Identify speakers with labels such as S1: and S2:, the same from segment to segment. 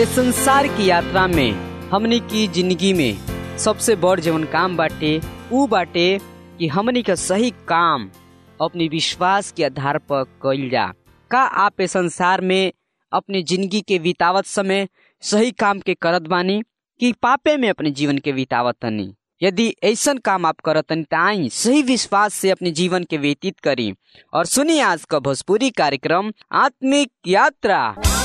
S1: ये संसार की यात्रा में हमनी की जिंदगी में सबसे बड़ जवन काम बाटे ऊ बाटे कि हमनी का सही काम अपनी विश्वास के आधार पर कइल जा का आप इस संसार में अपनी जिंदगी के बितावत समय सही काम के करत बानी कि पापे में अपने जीवन के बितावत तनी यदि ऐसा काम आप करतनी त आई सही विश्वास से अपने जीवन के व्यतीत करी और सुनिए आज का भोजपुरी कार्यक्रम आत्मिक यात्रा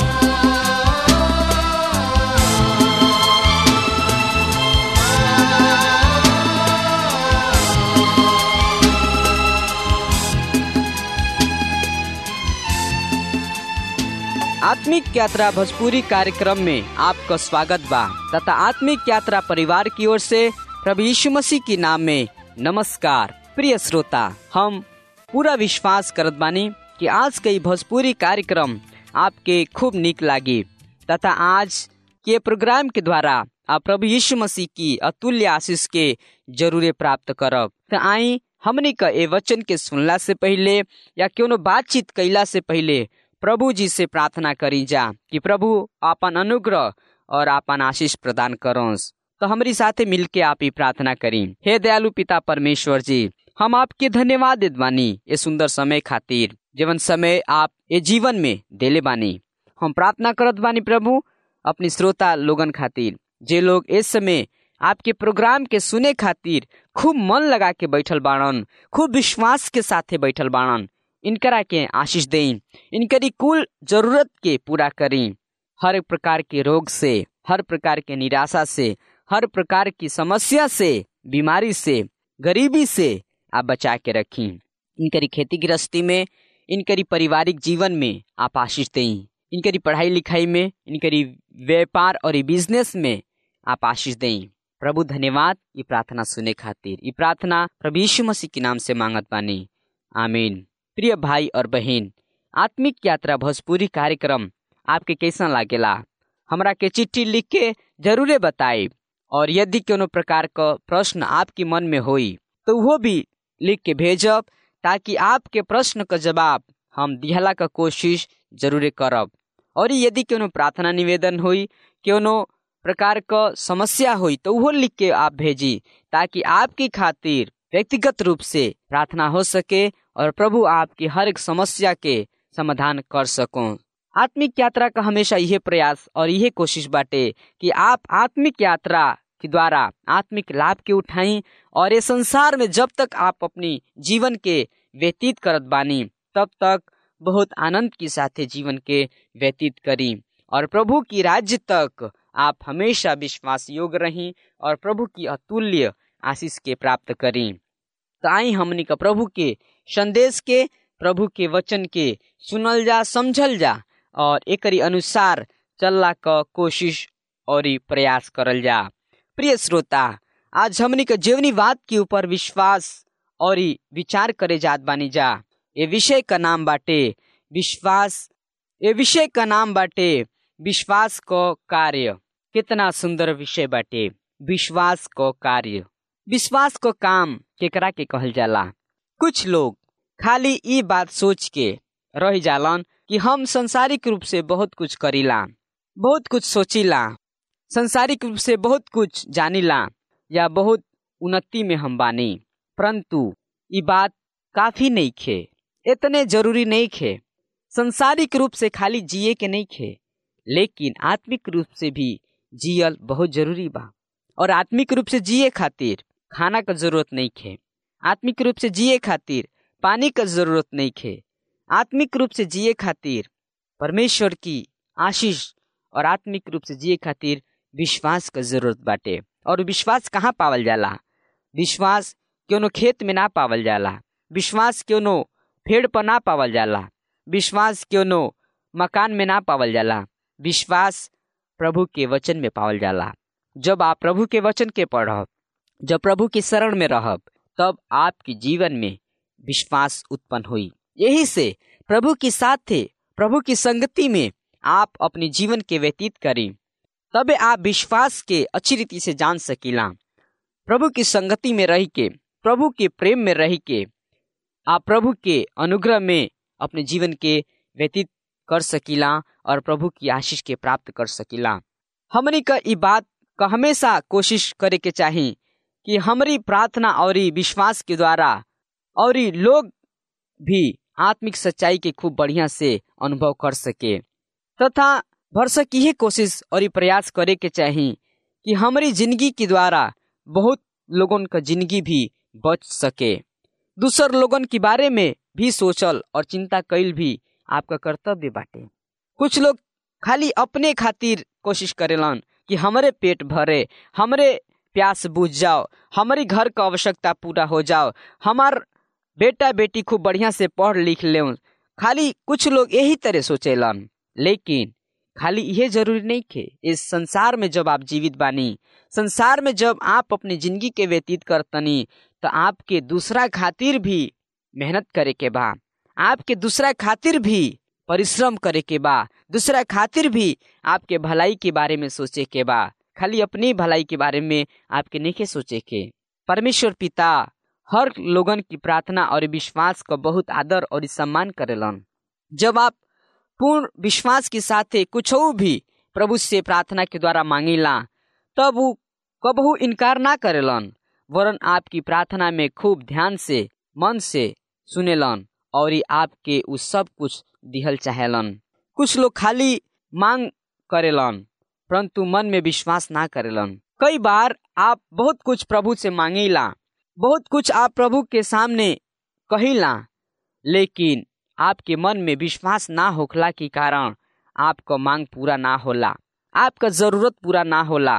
S1: आत्मिक यात्रा भोजपुरी कार्यक्रम में आपका स्वागत बा तथा आत्मिक यात्रा परिवार की ओर से प्रभु यीशु मसीह के नाम में नमस्कार प्रिय श्रोता हम पूरा विश्वास करत बानी कि आज के भोजपुरी कार्यक्रम आपके खूब निक लागी तथा आज के प्रोग्राम के द्वारा आप प्रभु यीशु मसीह की अतुल्य आशीष के जरूरे प्राप्त करब त आई हमने का ए वचन के सुनला से पहले या क्यों बातचीत कैला से पहले प्रभु जी से प्रार्थना करी जा कि प्रभु आपन अनुग्रह और आपन आशीष प्रदान करोस तो हमारी साथे मिलके आप ही प्रार्थना करी हे दयालु पिता परमेश्वर जी हम आपके धन्यवाद देत बानी ये सुंदर समय खातिर जीवन समय आप ये जीवन में देले बानी हम प्रार्थना करत बानी प्रभु अपनी श्रोता लोगन खातिर जे लोग इस समय आपके प्रोग्राम के सुने खातिर खूब मन लगा के बैठल बाड़न खूब विश्वास के साथे बैठल बाड़न इनकरा के आशीष दें इनकरी कुल जरूरत के पूरा करें हर प्रकार के रोग से हर प्रकार के निराशा से हर प्रकार की समस्या से बीमारी से गरीबी से आप बचा के रखें इनकरी खेती गृहस्थी में इनकरी पारिवारिक जीवन में आप आशीष दें इनकरी पढ़ाई लिखाई में इनकरी व्यापार और बिजनेस में आप आशीष दें प्रभु धन्यवाद ये प्रार्थना सुने खातिर ये प्रार्थना प्रभु यीशु मसीह के नाम से मांगत बानी आमीन प्रिय भाई और बहन आत्मिक यात्रा भोजपुरी कार्यक्रम आपके कैसा लागेला हमरा के चिट्ठी लिख के जरूरे बताए और यदि कोनो प्रकार का प्रश्न आपके मन में होई तो वो भी लिख के भेजब ताकि आपके प्रश्न का जवाब हम दिहला का कोशिश जरूरे करब और यदि कोनो प्रार्थना निवेदन हुई कोनो प्रकार का समस्या हुई तो वो लिख के आप भेजी ताकि आपकी खातिर व्यक्तिगत रूप से प्रार्थना हो सके और प्रभु आपकी हर एक समस्या के समाधान कर सको आत्मिक यात्रा का हमेशा यह प्रयास और यह कोशिश बाटे कि आप आत्मिक यात्रा के द्वारा आत्मिक लाभ के उठाई और ये संसार में जब तक आप अपनी जीवन के व्यतीत करत बानी तब तक बहुत आनंद के साथ जीवन के व्यतीत करी और प्रभु की राज्य तक आप हमेशा विश्वास योग्य रही और प्रभु की अतुल्य आशीष के प्राप्त करी तो आई हमनी का प्रभु के संदेश के प्रभु के वचन के सुनल जा समझल जा और एक अनुसार चलला का कोशिश और प्रयास करल जा प्रिय श्रोता आज हमनी का जीवनीवाद के ऊपर विश्वास और विचार करे जात बानी जा ये विषय का नाम बाटे विश्वास ये विषय का नाम बाटे विश्वास को कार्य कितना सुंदर विषय बाटे विश्वास को कार्य विश्वास को काम केकरा के कहल जाला कुछ लोग खाली ई बात सोच के रह जालन कि हम संसारिक रूप से बहुत कुछ करीला बहुत कुछ सोचिला संसारिक रूप से बहुत कुछ जानिला या बहुत उन्नति में हम बानी परंतु ये बात काफी नहीं खे इतने जरूरी नहीं खे संसारिक रूप से खाली जिए के नहीं खे लेकिन आत्मिक रूप से भी जियल बहुत जरूरी बा और आत्मिक रूप से जिए खातिर खाना का जरूरत नहीं खे आत्मिक रूप से जिए खातिर पानी का जरूरत नहीं खे आत्मिक रूप से जिए खातिर परमेश्वर की आशीष और आत्मिक रूप से जिए खातिर विश्वास का जरूरत बाटे और विश्वास कहाँ पावल जाला विश्वास क्यों खेत में ना पावल जाला विश्वास क्यों पेड़ पर ना पावल जाला विश्वास क्यों मकान में ना पावल जाला विश्वास प्रभु के वचन में पावल जाला जब आप प्रभु के वचन के पढ़ब जब प्रभु की शरण में रहब तब आपके जीवन में विश्वास उत्पन्न हुई यही से प्रभु के साथ थे प्रभु की संगति में आप अपने जीवन के व्यतीत करें तबे आप विश्वास के अच्छी रीति से जान सकीला प्रभु की संगति में रह के प्रभु के प्रेम में रह के आप प्रभु के अनुग्रह में अपने जीवन के व्यतीत कर सकीला और प्रभु की आशीष के प्राप्त कर सकीला हमनी का ई बात का हमेशा कोशिश करे के चाही कि हमारी प्रार्थना और विश्वास के द्वारा और लोग भी आत्मिक सच्चाई के खूब बढ़िया से अनुभव कर सके तथा भरसक यही कोशिश और प्रयास करे के चाही कि हमारी जिंदगी के द्वारा बहुत लोगन का जिंदगी भी बच सके दूसर लोगन के बारे में भी सोचल और चिंता कैल भी आपका कर्तव्य बाटे कुछ लोग खाली अपने खातिर कोशिश करेलन कि हमारे पेट भरे हमारे प्यास बुझ जाओ हमारी घर का आवश्यकता पूरा हो जाओ हमार बेटा बेटी खूब बढ़िया से पढ़ लिख ले खाली कुछ लोग यही तरह सोचेलन लेकिन खाली यह जरूरी नहीं थे इस संसार में जब आप जीवित बानी संसार में जब आप अपनी जिंदगी के व्यतीत करतनी तो आपके दूसरा खातिर भी मेहनत करे के बा आपके दूसरा खातिर भी परिश्रम करे के बा दूसरा खातिर भी आपके भलाई के बारे में सोचे के बा खाली अपनी भलाई के बारे में आपके नहीं सोचे के परमेश्वर पिता हर लोगन की प्रार्थना और विश्वास का बहुत आदर और सम्मान करेलन जब आप पूर्ण विश्वास के साथ कुछ भी प्रभु से प्रार्थना के द्वारा मांगेला तब वो कबहू इनकार ना करेलन वरन आपकी प्रार्थना में खूब ध्यान से मन से सुनेलन और आपके उ सब कुछ दिहल चाहेलन कुछ लोग खाली मांग करेलन परंतु मन में विश्वास ना करेलन कई बार आप बहुत कुछ प्रभु से मांगेला बहुत कुछ आप प्रभु के सामने कहिला लेकिन आपके मन में विश्वास ना होखला के कारण आपका मांग पूरा ना होला आपका जरूरत पूरा ना होला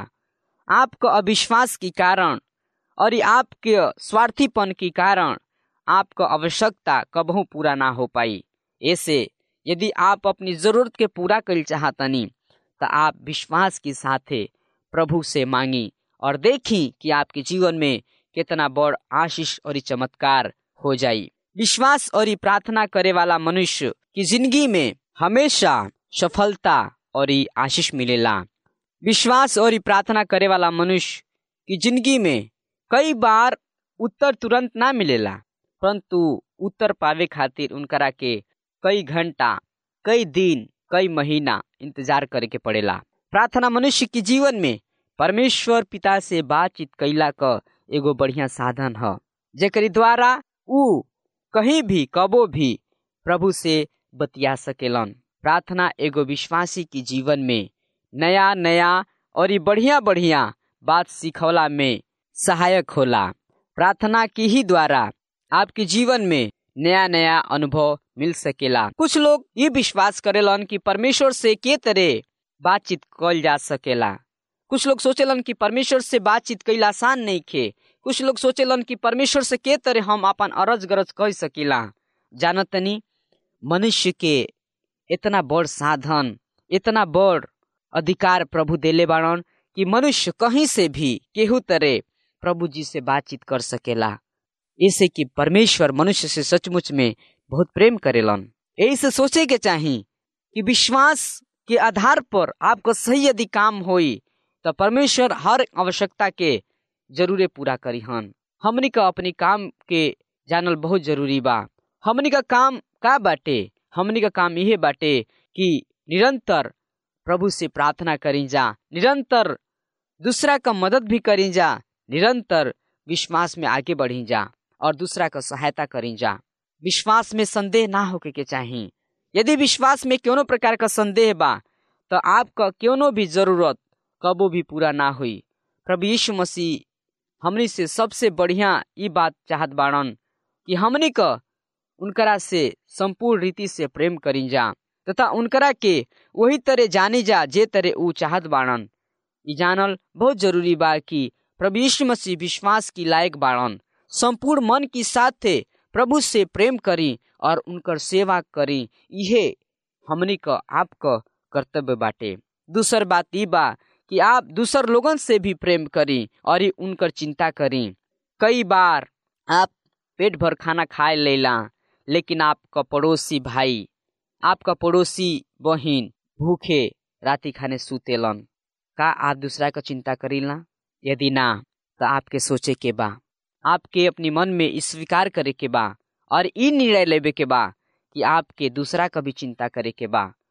S1: आपका अविश्वास के कारण और आपके स्वार्थीपन के कारण आपका आवश्यकता कबहू पूरा ना हो पाई ऐसे यदि आप अपनी जरूरत के पूरा कर चाहतनी तो आप विश्वास के साथ प्रभु से मांगी और देखी कि आपके जीवन में कितना बड़ आशीष और चमत्कार हो जाई विश्वास और प्रार्थना करे वाला मनुष्य की जिंदगी में हमेशा सफलता और आशीष मिलेला विश्वास और प्रार्थना करे वाला मनुष्य की जिंदगी में कई बार उत्तर तुरंत ना मिलेला परंतु उत्तर पावे खातिर उनकरा के कई घंटा कई दिन कई महीना इंतजार करे के पड़ेला प्रार्थना मनुष्य के जीवन में परमेश्वर पिता से बातचीत कैला का एगो बढ़िया साधन है जेकरी द्वारा उ कहीं भी कबो भी प्रभु से बतिया सकेलन प्रार्थना एगो विश्वासी की जीवन में नया नया और बढ़िया बढ़िया बात सिखौला में सहायक होला प्रार्थना की ही द्वारा आपके जीवन में नया नया अनुभव मिल सकेला कुछ लोग ये विश्वास करेलन कि परमेश्वर से के तरह बातचीत कल जा सकेला कुछ लोग सोचेलन कि परमेश्वर से बातचीत कैला आसान नहीं खे कुछ लोग सोचेलन कि परमेश्वर से के तरह हम अपन अरज गरज कह सकीला जानतनी मनुष्य के इतना बड़ साधन इतना बड़ अधिकार प्रभु देले बाड़न कि मनुष्य कहीं से भी केहू तरह प्रभु जी से बातचीत कर सकेला ऐसे कि परमेश्वर मनुष्य से सचमुच में बहुत प्रेम करेलन यही से सोचे के चाही कि विश्वास के आधार पर आपका सही यदि काम होई तो परमेश्वर हर आवश्यकता के जरूरे पूरा करी हन हमनी का अपनी काम के जानल बहुत जरूरी बा हमनी का काम का बाटे हमनी का काम यही बाटे कि निरंतर प्रभु से प्रार्थना करी जा निरंतर दूसरा का मदद भी करी जा निरंतर विश्वास में आगे बढ़ी जा और दूसरा का सहायता करी जा विश्वास में संदेह ना होके के चाहिए यदि विश्वास में क्यों प्रकार का संदेह बा तो आपका क्यों भी जरूरत कबो भी पूरा ना हुई प्रभु यीशु मसीह हमनी से सबसे बढ़िया ये बात चाहत बाड़न कि हमनी का उनकरा से संपूर्ण रीति से प्रेम करी जा तथा उनकरा के वही तरह जानी जा जे तरह ऊ चाहत बाड़न ई जानल बहुत जरूरी बा कि प्रभु यीशु मसीह विश्वास की लायक बाड़न संपूर्ण मन की साथ प्रभु से प्रेम करी और उनकर सेवा करी इहे हमनी का आपका कर्तव्य बाटे दूसर बात ई बा कि आप दूसर लोगन से भी प्रेम करी और उनकर चिंता करी कई बार आप पेट भर खाना खाए लेला लेकिन आपका पड़ोसी भाई आपका पड़ोसी बहिन भूखे राति खाने सुतेलन का आप दूसरा का चिंता करीला यदि ना तो आपके सोचे के बा आपके अपनी मन में स्वीकार करे के बा और ई निर्णय लेवे के बा कि आपके दूसरा का भी चिंता करे के बा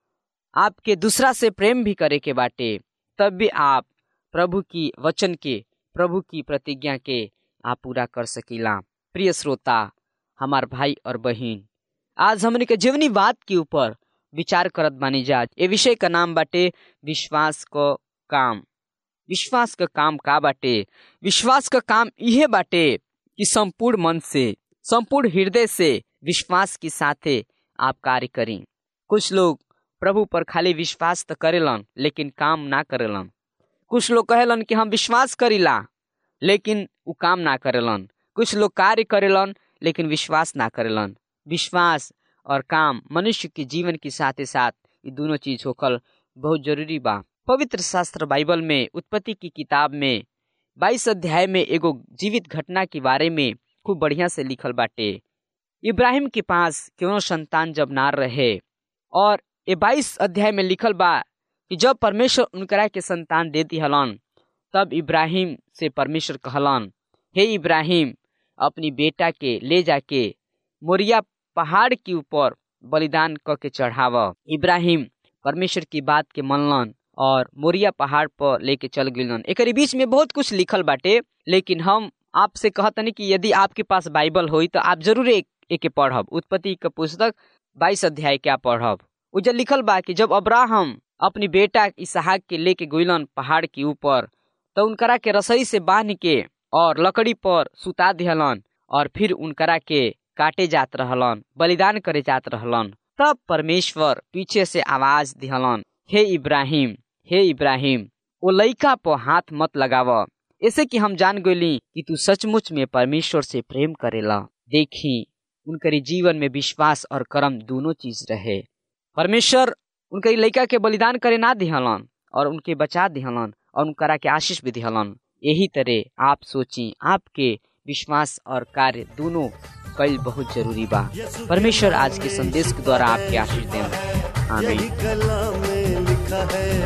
S1: आपके दूसरा से प्रेम भी करे के बाटे तब भी आप प्रभु की वचन के प्रभु की प्रतिज्ञा के आप पूरा कर सकीला प्रिय श्रोता हमार भाई और बहन आज हमने के जीवनी बात के ऊपर विचार करत बानी जा ए विषय का नाम बाटे विश्वास को काम विश्वास का काम का बाटे विश्वास का काम यह बाटे कि संपूर्ण मन से संपूर्ण हृदय से विश्वास के साथे आप कार्य करें कुछ लोग प्रभु पर खाली विश्वास तो करेलन लेकिन काम ना करेलन कुछ लोग कहेलन कि हम विश्वास करीला लेकिन वो काम ना करेलन कुछ लोग कार्य करेलन लेकिन विश्वास ना करेलन विश्वास और काम मनुष्य के जीवन के साथ साथ ये दोनों चीज होकर बहुत जरूरी बा पवित्र शास्त्र बाइबल में उत्पत्ति की किताब में बाईस अध्याय में एगो जीवित घटना के बारे में खूब बढ़िया से लिखल बाटे इब्राहिम के पास क्यों संतान जब ना रहे और ये बाईस अध्याय में लिखल बा कि जब परमेश्वर उनकरा के संतान दे दिहलन तब इब्राहिम से परमेश्वर कहलन हे इब्राहिम अपनी बेटा के ले जाके मोरिया पहाड़ के ऊपर बलिदान क के चढ़ाव इब्राहिम परमेश्वर की बात के मनलन और मोरिया पहाड़ पर लेके चल गलन एक बीच में बहुत कुछ लिखल बाटे लेकिन हम आपसे कहतनी कि यदि आपके पास बाइबल होई तो आप जरूर एक एके पढ़ब उत्पत्ति का पुस्तक बाईस अध्याय क्या पढ़ब उजर लिखल बा कि जब अब्राहम अपनी बेटा इसहाक के लेके गुलन पहाड़ के ऊपर तो उनकरा के रसोई से बांध के और लकड़ी पर सुता दिहलन और फिर उनकरा के काटे जात रहलन बलिदान करे जात रहलन तब परमेश्वर पीछे से आवाज दिहलन हे इब्राहिम हे इब्राहिम ओ लइका पर हाथ मत लगाव ऐसे कि हम जान गली कि तू सचमुच में परमेश्वर से प्रेम करेला देखी उनकरी जीवन में विश्वास और कर्म दोनों चीज रहे परमेश्वर उनके लड़का के बलिदान करे ना दिहलन और उनके बचा दिहलन और उनकरा के आशीष भी दिहलन यही तरह आप सोची आपके विश्वास और कार्य दोनों कल बहुत जरूरी बा परमेश्वर आज के संदेश के द्वारा आपके आशीष दें आमीन
S2: कलाम में लिखा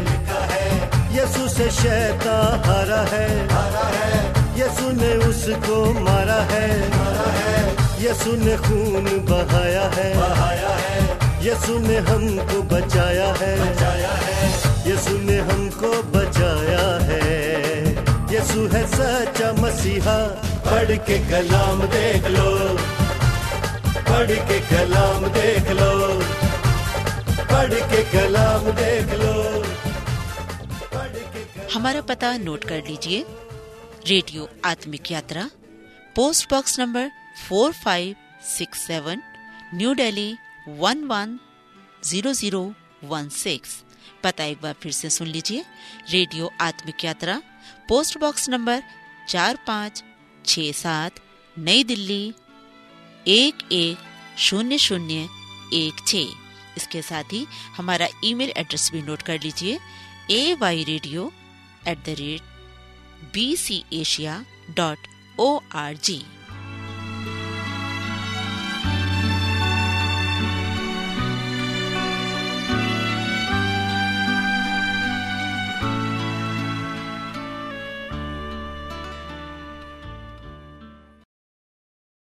S2: है यीशु से शैता हारा है यीशु ने उसको मारा है यीशु ने खून बहाया है यीशु ने हमको बचाया है यीशु ने हमको बचाया है यीशु है सच्चा मसीहा पढ़ के कलाम देख लो पढ़ के कलाम देख लो पढ़ के कलाम देख लो पढ़ के
S3: हमारा पता नोट कर लीजिए रेडियो आत्मिक यात्रा post box number 4567 new Delhi 110016 पता एक बार फिर से सुन लीजिए रेडियो आत्मिक यात्रा पोस्ट बॉक्स नंबर चार पाँच छ सात नई दिल्ली एक एक शून्य शून्य एक छ इसके साथ ही हमारा ईमेल एड्रेस भी नोट कर लीजिए A Y radio at the rate B C Asia dot O R जी